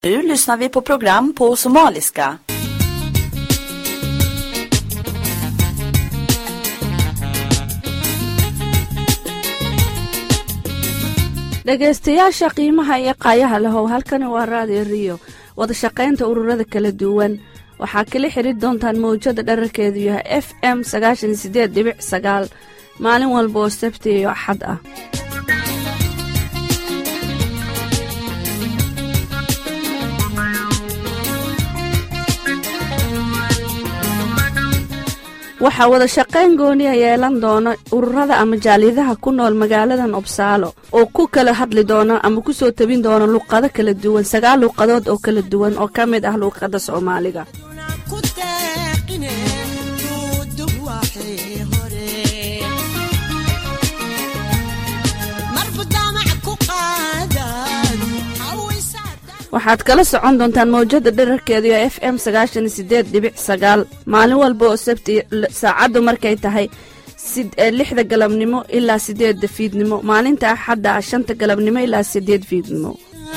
Nu lyssnar vi på program på somaliska. dhegaystayaasha qiimaha iyo qaayaha lahow halkani waa raadiyo riyo wada shaqaynta ururada kala duwan waxaa kala xidri doontaan mawjada dherarkeedu yahay f m sagaashan sideed dhibic sagaal maalin walba oo sabti iyo axad ah waxaa wada shaqayn gooniya yeelan doona ururada ama jaaliyadaha ku nool magaaladan obsaalo oo ku kala hadli doona ama ku soo tabin doona luqado kala duwan sagaal luuqadood oo kala duwan oo ka mid ah luuqadda soomaaliga waxaad kala socon doontaan mawjada dherarkeedu ee f m sagaashan sideed dhibic sagaal maalin walba oo sabti saacaddu markay tahay lixda galabnimo ilaa sideedda fiidnimo maalinta axadda ah shanta galabnimo ilaa sideed fiidnimo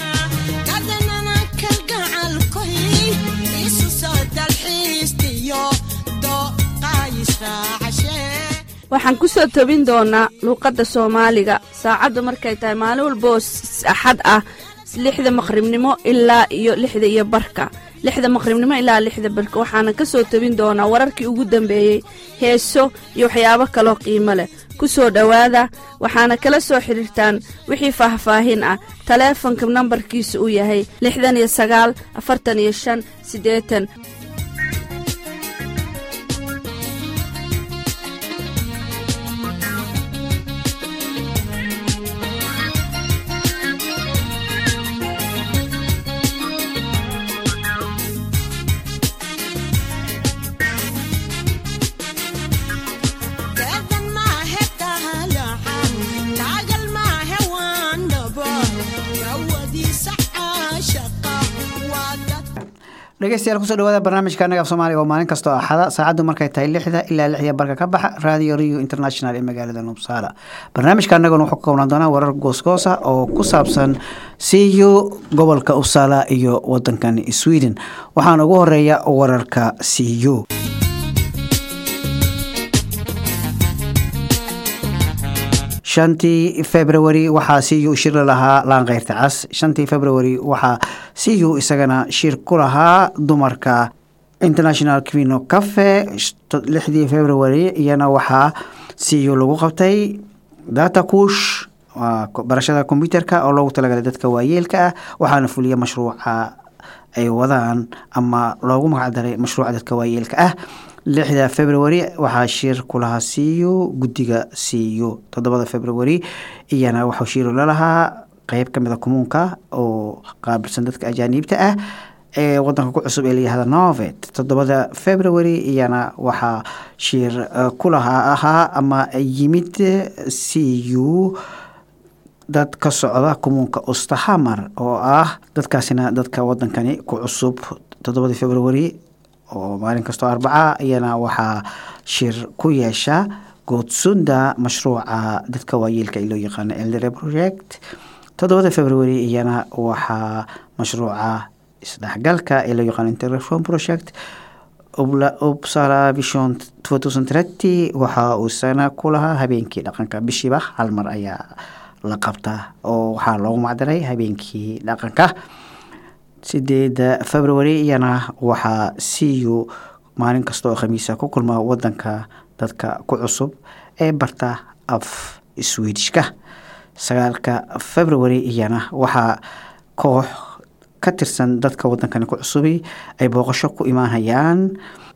waxaan ku soo tobin doonaa luuqadda soomaaliga saacaddu markay tahay maalin walba oo axad ah lixda maqribnimo ilaa iyo lixda iyo barka lixda maqribnimo ilaa lixda barka waxaana ka soo tebin doonaa wararkii ugu dambeeyey heeso iyo waxyaabo kaloo qiimo leh ku soo dhowaada waxaana kala soo xidhiirtaan wixii faahfaahin ah taleefonka nambarkiisa uu yahay lixdan iyo sagaal afartan iyo shan siddeetan dhegeystayaal kusoo dhawaada barnaamijka anaga af soomaaliga oo maalin kastoo axada saacaddu markay tahay lixda ilaa lixya barka ka baxa radio rio international ee magaalada nubsaala barnaamijka anaguna wuxuu ka koobnaan doonaa warar goosgoosa oo ku saabsan siyu gobolka uppsala iyo wadankan sweden waxaana ugu horeeya wararka siyu shantii february waxaa siyu shir lahaa laankeyrta cas shantii february waxaa siyu isagana shir ku lahaa dumarka international quino cafe lixdii february iyana waxaa siyu lagu qabtay data kush barashada kombyuterka oo loogu talagalay dadka waayeelka ah waxaana fuliya mashruuca ay wadaan ama loogu magacdaray mashruuca dadka waayeelka ah lixda february waxaa shir kulahaa siyu guddiga siyu toddobada february iyana waxuu shiru lalahaa qeyb ka mid a kumuunka oo qaabilsan dadka ajaaniibta ah ee wadanka ku cusub ee layihahda novet toddobada february iyana waxaa shir kulahaa ahaa ama yimid siyu dad ka socda kumuunka ostahamar oo ah dadkaasina dadka wadankani ku cusub toddobada february oo maalin kastoo arbaca iyana waxaa shir ku yeesha goodsunda mashruuca dadka waayeelka ee loo yaqaano eldere project toddobada february iyana waxaa mashruuca isdhexgalka ee loo yaqaano interreform project upsala vision waxa uu sana ku lahaa habeenkii dhaqanka bishiiba hal mar ayaa la qabtaa oo waxaa loogu macdaray habeenkii dhaqanka sideeda february iyana waxaa siyu maalin kasta oo khamiisa ku kulma wadanka dadka ku cusub ee barta af swedishka sagaalka february iyana waxaa koox ka tirsan dadka wadankani ku cusubi ay booqasho ku imaanayaan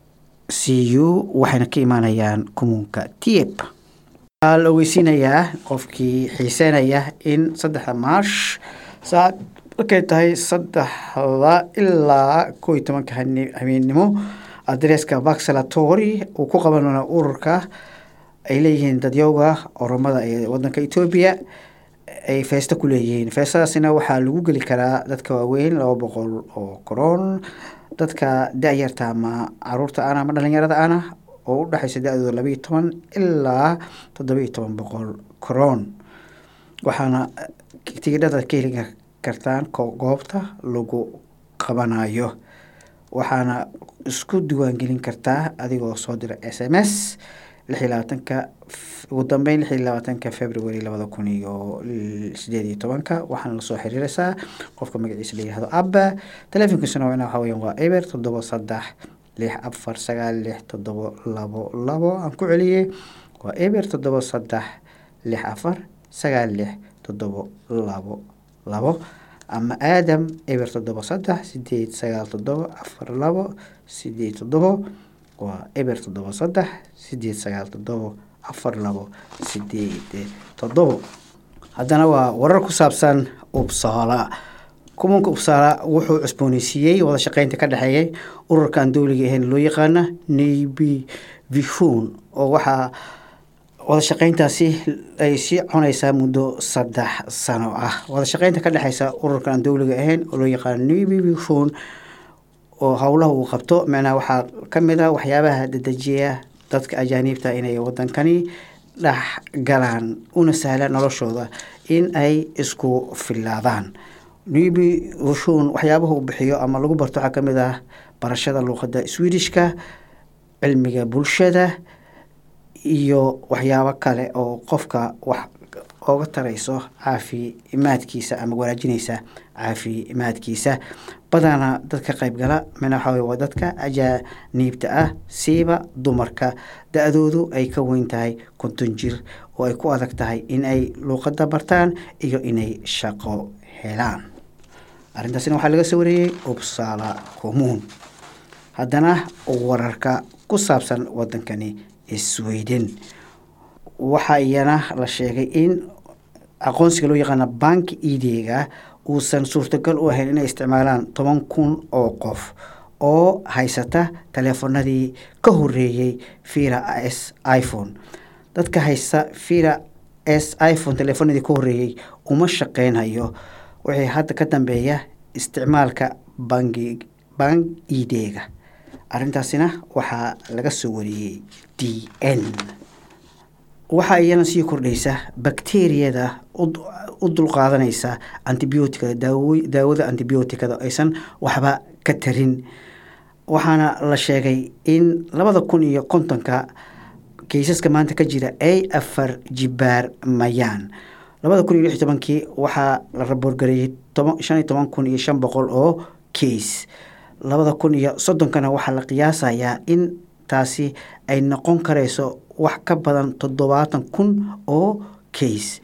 siyu waxayna ka imaanayaan kumuunka tieb waxaa la ogeysiinayaa qofkii xiiseynaya in saddexda maash saacad markay tahay saddexda ilaa koo iyo tobanka habeennimo adreeska baxalatori uu ku qaban doona ururka ay leeyihiin dadyowga oromada ee wadanka etoobiya ay feesto ku leeyihiin feestadaasina waxaa lagu geli karaa dadka waaweyn laba boqol oo koroon dadka da-yarta ama caruurta ana ama dhalinyarada ana oo u dhexaysa da-dooda labaiyo toban ilaa toddobiiyo toban boqol koroon waxaana tigidhada ka heli kartaan goobta lagu qabanayo waxaana isku diiwaangelin kartaa adigoo soo dira s m s lix iyo labaatanka ugu dambeyn lix iyo labaatanka february labada kun iyo sideed iyo tobanka waxaana lasoo xiriiraysaa qofka magaciisa la yihahdo abba telefonkiisuna waa waxa weyan waa eber toddoba saddex lix afar sagaal lix toddoba labo labo aan ku celiyey waa eber toddoba saddex lix afar sagaal lix toddoba labo labo ama aadam eber toddoba saddex sideed sagaal toddoba afar labo sideed toddoba waa eber toddoba saddex sideed sagaal toddoba afar labo sideed toddobo haddana waa warar ku saabsan ubsaala kumanka ubsaala wuxuu cusbooneysiiyey wada shaqeynta ka dhexeeyay ururkan dowliga ahayn loo yaqaana navy vihun oo waxaa wada shaqeyntaasi ay sii cunaysaa muddo saddex sano ah wada shaqeynta ka dhexeysa ururkan dowliga ahayn oo loo yaqaano navy vihun oo howlaha uu qabto macnaha waxaa ka mid ah waxyaabaha dedejiya dadka ajaaniibta inay wadankani dhex galaan una sahlaan noloshooda in ay isku filaadaan navy vihun waxyaabaha uu bixiyo ama lagu barto waxaa kamid ah barashada luuqada swedishka cilmiga bulshada iyo waxyaabo kale oo qofka wax oga tarayso caafimaadkiisa ama wanaajinaysa caafimaadkiisa badana dadka qaybgala mina waxaa wey waa dadka ajaaniibta ah siiba dumarka da-doodu ay ka weyn tahay konton jir oo ay ku adag tahay in ay luuqada bartaan iyo inay shaqo helaan arrintaasina waxaa laga soo wareeyey ubsala commuun haddana wararka ku saabsan wadankani sweden waxaa iyana la sheegay in aqoonsiga loo yaqaana banki idega uusan suurtagal u ahayn inay isticmaalaan toban kun oo qof oo haysata taleefanadii ka horeeyey vira s iphone dadka haysta vira s iphone taleefanadii ka horeeyey uma shaqeynhayo wixii hadda ka dambeeya isticmaalka bangi bank idega arrintaasina waxaa laga soo wariyey d n waxaa iyana sii kordhaysa bakteriyada u dulqaadanaysa antibioticada daawada antibioticada aysan waxba ka tarin waxaana la sheegay in labada kun iyo kontonka kaysaska maanta ka jira ay afar jibaar mayaan labada kun iyo lix iyo tobankii waxaa la raboorgareeyey shan iyo toban kun iyo shan boqol oo case labada kun iyo soddonkana waxaa la qiyaasayaa in taasi ay noqon karayso wax ka badan toddobaatan kun oo case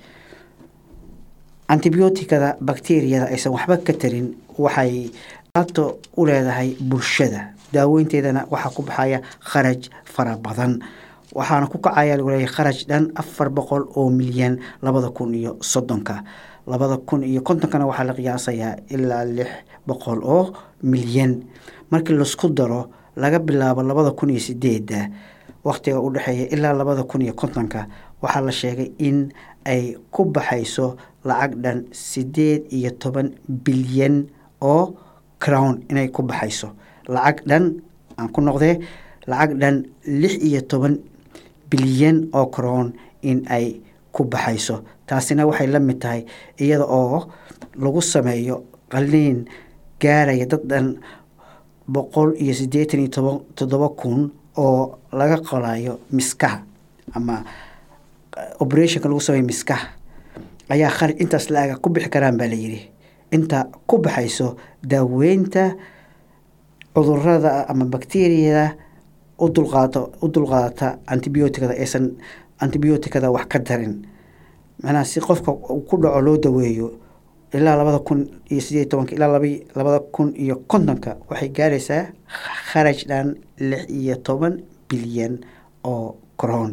antibioticada bakteriyada aysan waxba ka tarin waxay ato u leedahay bulshada daaweynteedana waxaa ku baxaya kharaj fara badan waxaana ku kacaya lagu leeyahay kharaj dhan afar boqol oo milyan labada kun iyo soddonka labada kun iyo kontonkana waxaa la qiyaasayaa ilaa lix boqol oo milyan markii laisku daro laga bilaabo labada kun iyo sideedda wakhtiga u dhexeeya ilaa labada kun iyo kontonka waxaa la sheegay in ay ku baxayso lacag dhan sideed iyo toban bilyan oo crown inay ku baxayso lacag dhan aan ku noqdee lacag dhan lix iyo toban bilyan oo crown in ay ku baxayso taasina waxay la mid tahay iyada oo lagu sameeyo qaliin gaaraya dad dhan boqol iyo siddeetan iyo toban toddoba kun oo laga qolayo miskaha ama operationka lagu sameeyo miskaha ayaa kharaj intaas la-aga ku bixi karaan baa layidhi inta ku baxayso daaweynta cudurada ama bakteriyada u dulqaato u dulqaadata antibioticada aysan antibioticada wax ka darin macnaha si qofka ku dhaco loo daweeyo ilaa labada kun iyo sideed tobanka ilaa laba labada kun iyo kontonka waxay gaaraysaa kharaj dhan lix iyo toban bilyan oo crown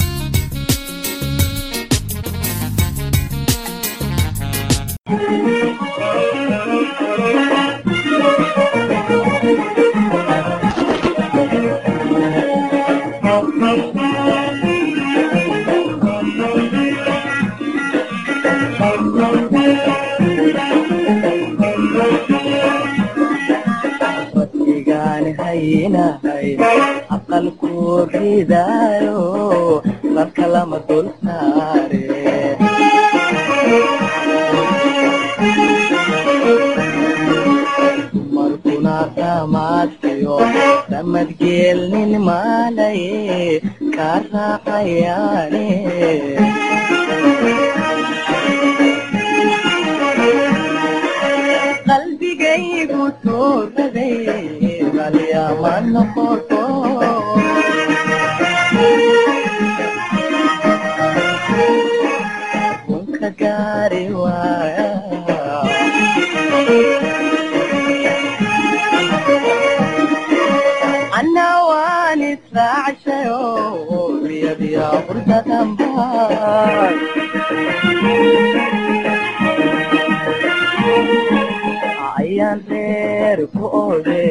aqalku ridaayo marka lama dul saare raamaadkiyo ramadgeelnin maalaye kaa raacayaane qalbigaygu tuuraday qalyama noqoto kunka gaari waaya anna waan israacshayo biya biya hurdadanbaa ayaan reer ku ode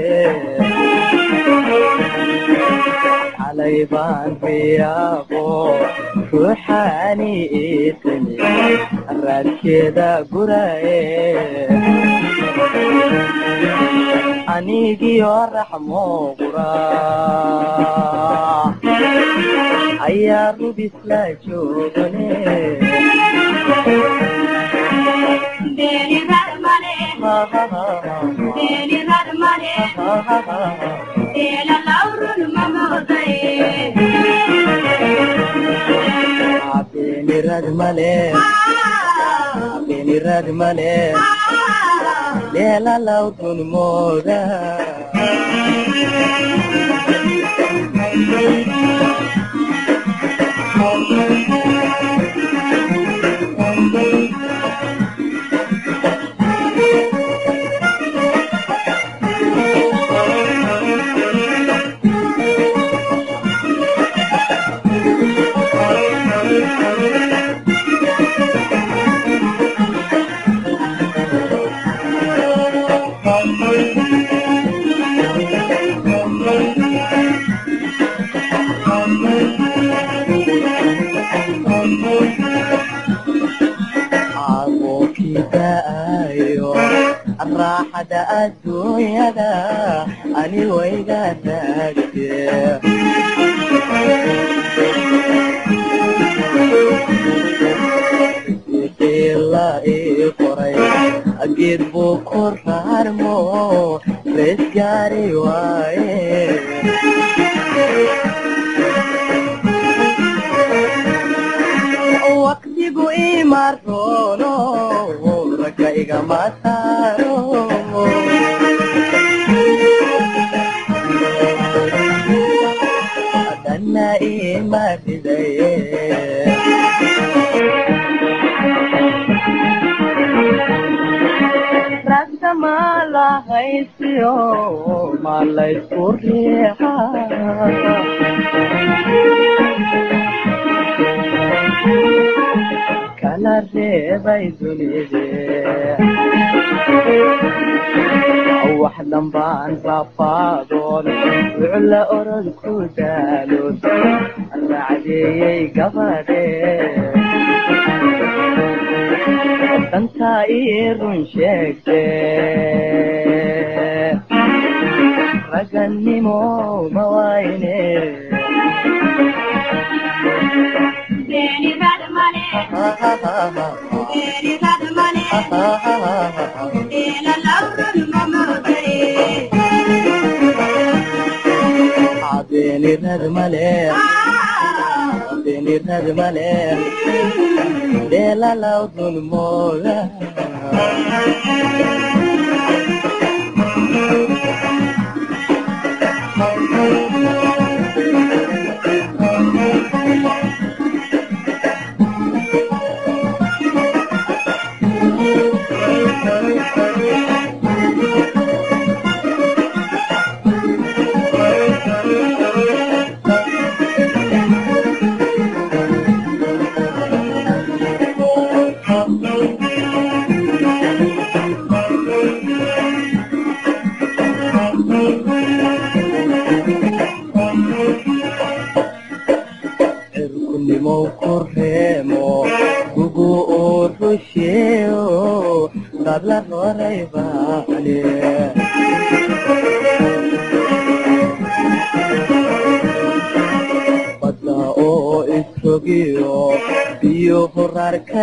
xalay baan riyaaqo ruuxaani iitimi raadkeeda guraye anigiyo raxmo qura ayaa rubisla joogane beenirad male beenirad male leelalawdun mooda caaqookidaayo raaxada adduunyada ani wayga taagte qiila ii qoray geed buu ku raarmo rees gaari waaye waqtigu imaroono ragga igama saaro dhanna ima ridaye ragga ma lahaysiyo ma laysku riixa kala reebay dunide wax dambaan rafaadoon wucla orod ku daaloon raacdeeyey gabadhe dantaa ii run sheegte ragannimo ma wayne beenirad male beenirad male dheelalawdun mooga cirkunimow ku reemo gugu uu rusheeyo dadla horay baale badda oo isrogiyo biyo horaar ka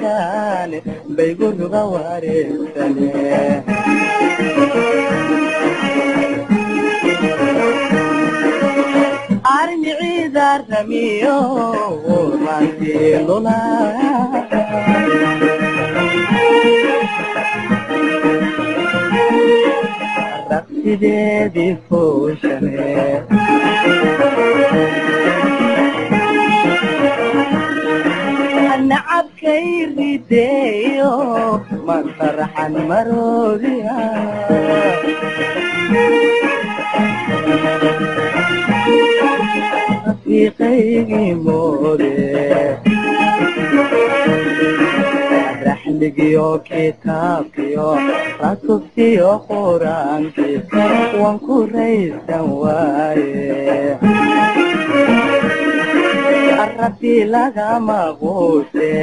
joogaan baygu ruga wareegsane haramiyo maantiilula raqsideedii fooshane nacabkay rideeyo masarxan maroodiya rafiiqaygii moode raxligiyo kitaabkiyo ratubtiyo quraankii waan ku raysan waaye rabbi lagama quuse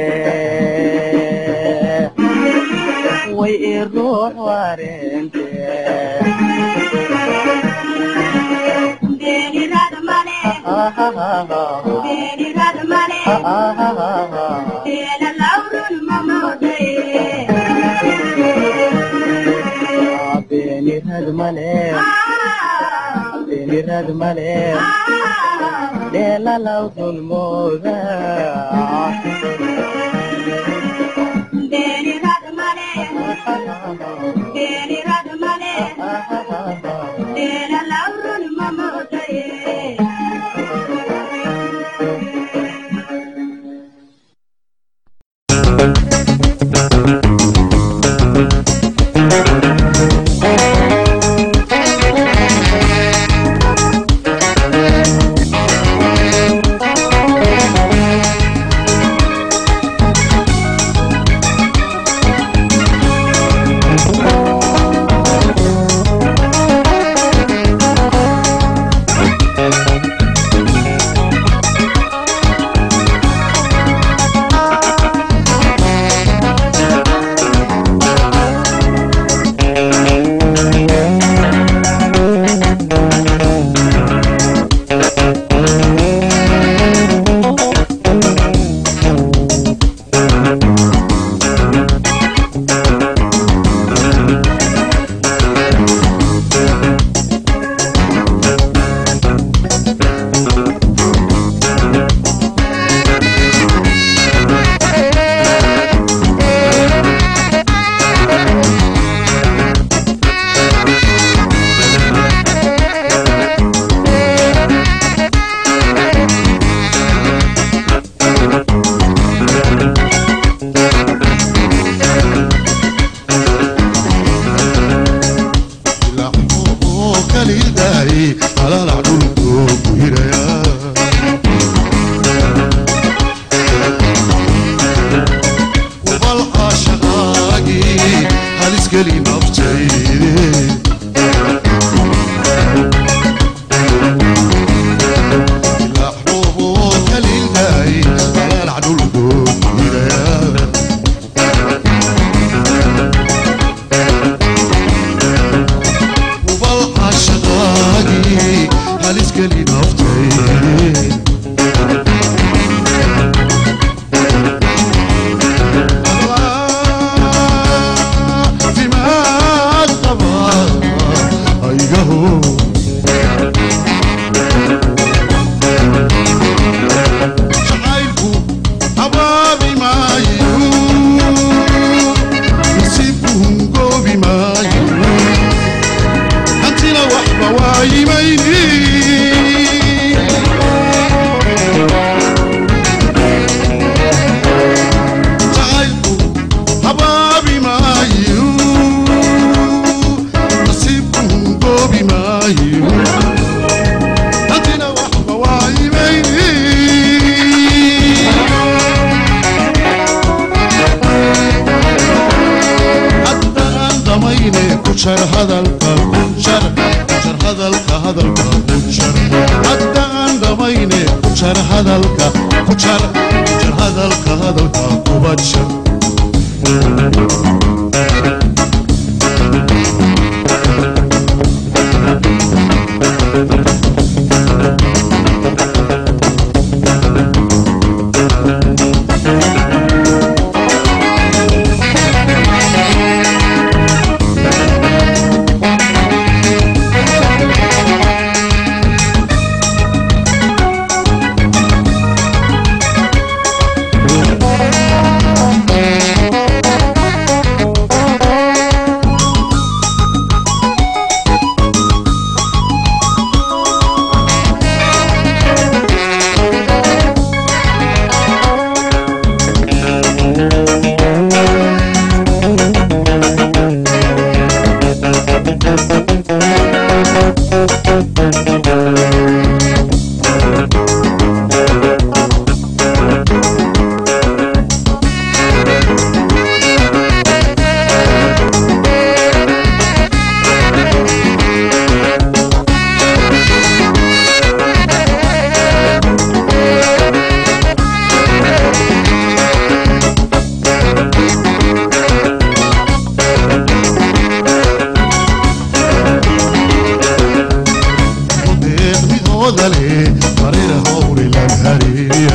way i ruux wareente beenirad male beenirad male dheelalaw dulmooda jar hadalka ku jar jar hadalka hadalka ku jar hadda aan dhamayne ku jar hadalka ku jar jar hadalka hadalka kuba jar deeqdidooda leh mareer hawri lan hareeriya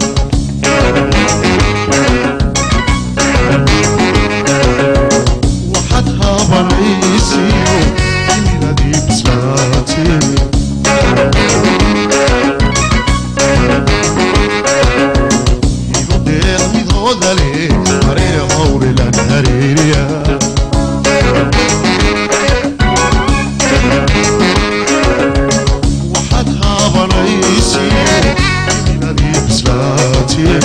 waxaad haabanaysiyo imiladii bislaatee igu deeqdidooda leh mareer hawri lan hareeriya waxaad haabanaysiyo imiladii bislaatee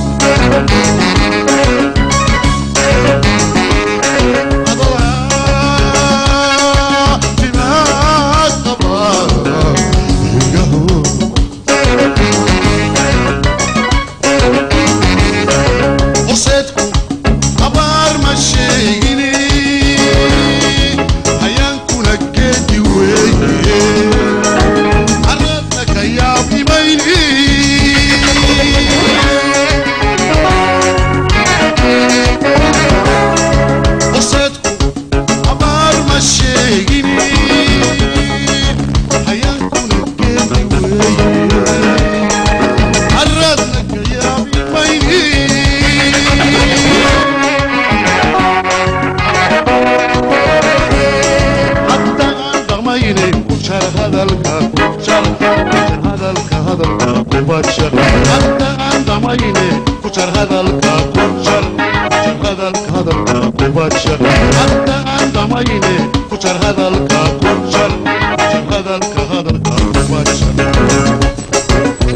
horseedku abaar ma sheegine hayaankuna geedi weeye arradna ka yaabimayni horseedku abaar ma sheegine hayaankuna geedi weeye arradna ka yaabimayni haddaan dhaqmaynay ku jar hadalka ku jar jar hadalka hadalka kuba jar haddaan dhaqmaynay ku jar hadalka ku jar jar hadalka hadalka kuba jar haddaan dhaqmaynay ku jar hadalka ku jar jar hadalka hadalka kuba jar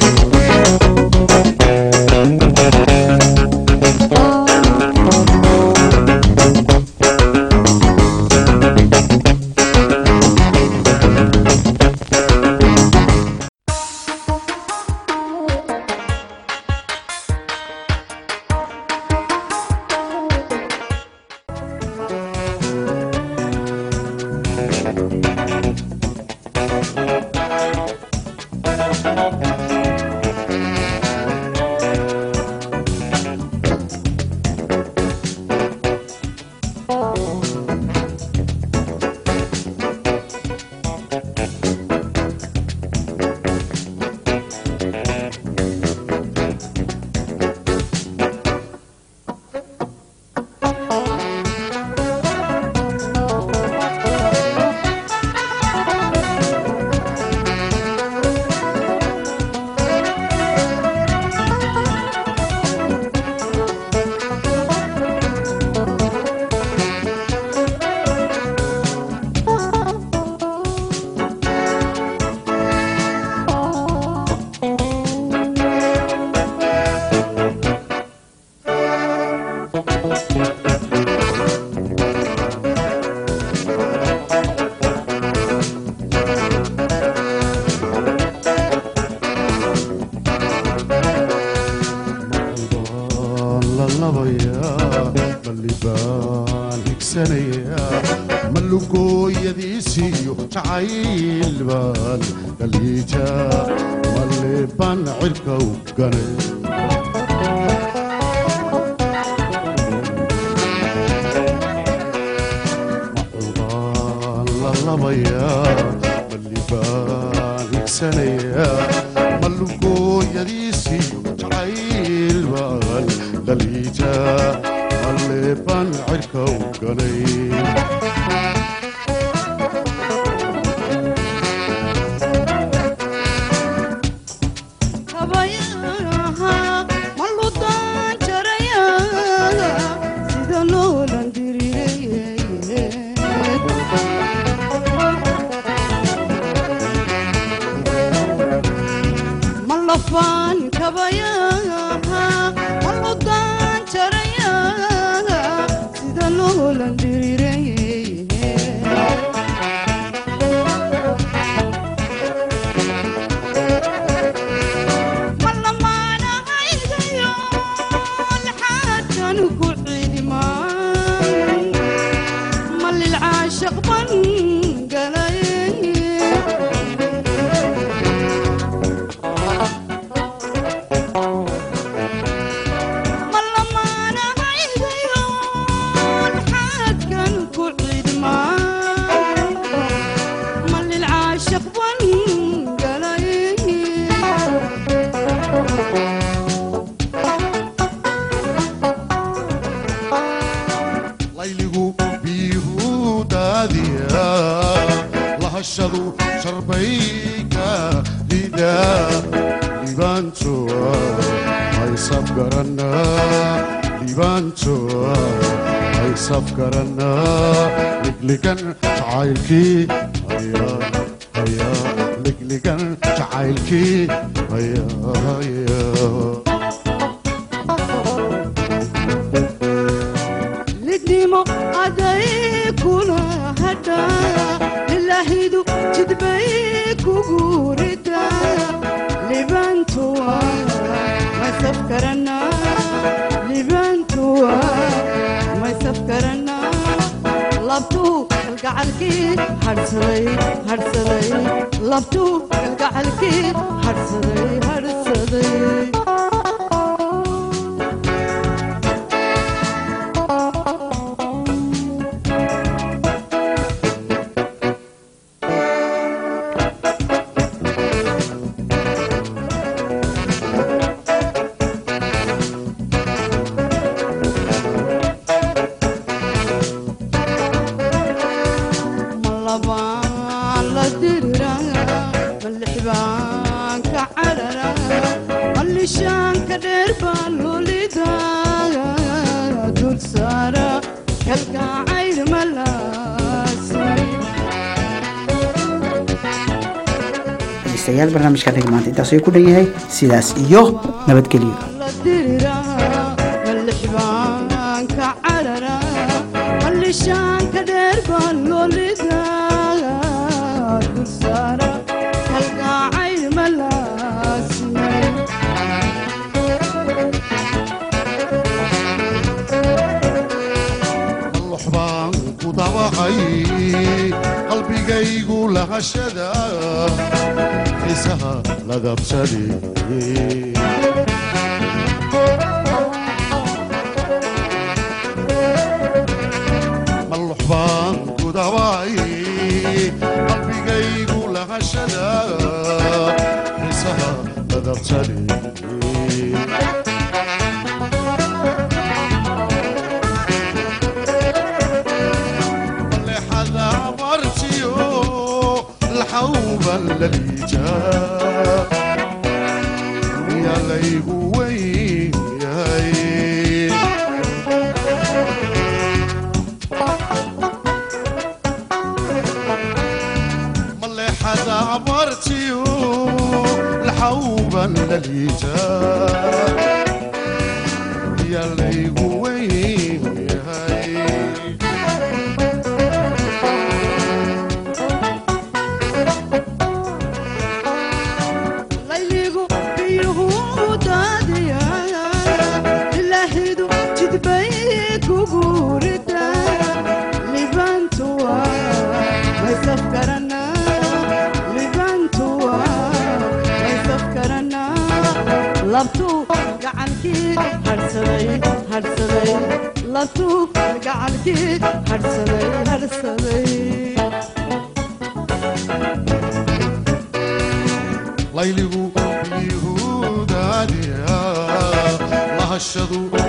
malugooyadiisiyo jacayl baan dhaliija malle baan cirka u ganay maxuubaan la labayaa malli baan higsanayaa malugooyadiisiyo jacayl baan dhaliija malle baan cirka u ganay sida loolan diriirayay lahashadu sharbayka dida libaantoa haysaf garanaa libaantoa haysaf garanaa ligligan jacaylkii ayaa ayaa ligligan jacaylkii ayaa ayaa lidnimo aday kula hadha ilaahidu jidbay kugu rida libantuwa maysaf karana libantuwa maysaf karana labtuu kalgacalkii hadhsaday hadhsaday labtuu kalgacalkii hadhsaday hadhsaday malabaan la dirira malixbaanka carara mallishaanka dheer baa lulida dul saara kalgacayr malaasay dhegeystayaal barnaamijka reg maanta intaas ayuu ku dhan yahay sidaas iyo nabadgelyo la dirira malixbaanka carara mallishaanka dheer baa lulida dul saara kalgacayr malaasay allux baan ku dabaqay qalbigaygu lahashada xiisaha la dabsaday allux baan ku dabaqay qalbigaygu lahashada xiisaha la dabsaday لحظة مرتيو الحوبة الليجا يا ليبوي يا ملحظة مرتيو الحوبة الليجا يا ليبوي يا layligu biyuhu daadiya ilaahidu jidbay kugu rida libantuwa maysaf karana libantuwa maysaf karana labtuu gacankii hadhsaday hadhsaday labtuu gacankii hadhsaday hadhsaday layligu biyuhudaadiya lahashadu